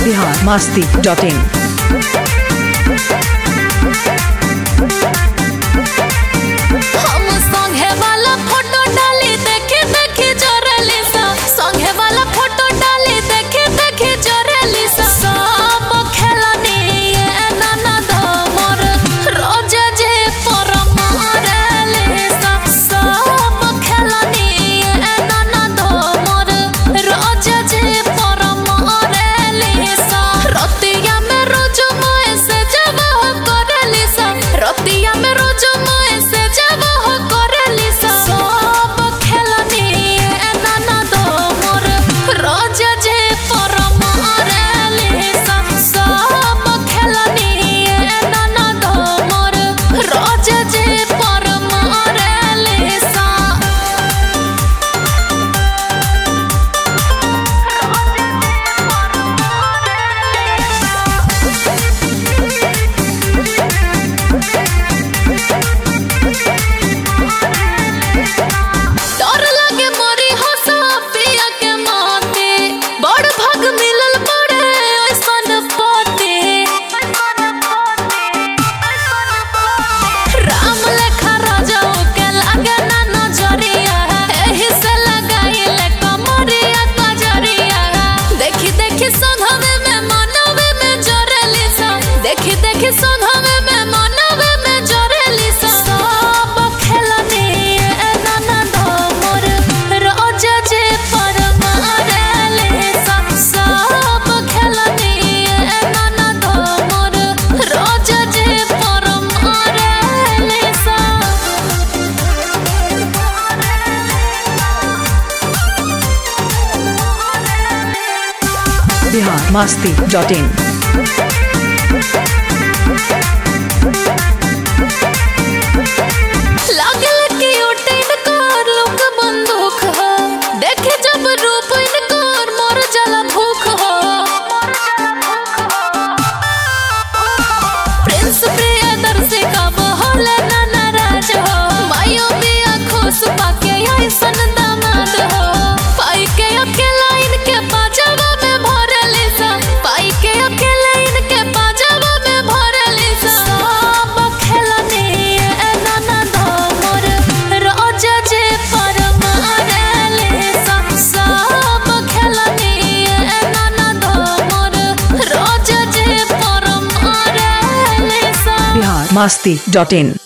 Bihar Masti dot in हम संगे वाला फोटो डाली देखे देखे जोरली सा संगे वाला फोटो डाली देखे देखे जोरली सा सब खेलनी ये नाना धमर रोज जे पर मारली सा सब खेलनी ये नाना धमर रोज जे पर मारली सा रतिया में रोज मोए से जब करली सा रतिया में रोज मोए से जब करली सा सब खेलनी ये नाना धमर रोज जे पर मारली सा सब खेलनी ये नाना धमर रोज जे पर मारली सा डर लगे मोरी हंसा पिया के माते बड़ भाग मिलल बड़े ऐसन पते राम लेखा राजाओ के लगे ना नजरिया एही से लगाइले कमरिया कजरिया देखी देखी संघवे में मनवे में जरली सा देखी देखी संघवे में मनवे में जरली सा सब खेलनी ए नाना धमर रोज जे पर मारले सा सब खेलनी ए नाना धमर रोज जे पर मारले सा बिहार मास्ती डॉट इन लागल कि उठैन कर लोक बंदूक हो देखे जब रूप इनकर मोर जला भूख हो प्रिंस प्रियदर्शी का बहल ना नाराज हो मायो बिया खुश पाके ऐसन दामाद हो पाई के अकेला इनके बाजावा में भरली सा पाई के अकेला इनके बाजावा में भरली सा सब खेलनी ए नाना धमर रोज जे पर मारली सा सब खेलनी ए नाना धमर रोज जे पर मारली सा बिहार मास्ती डॉट इन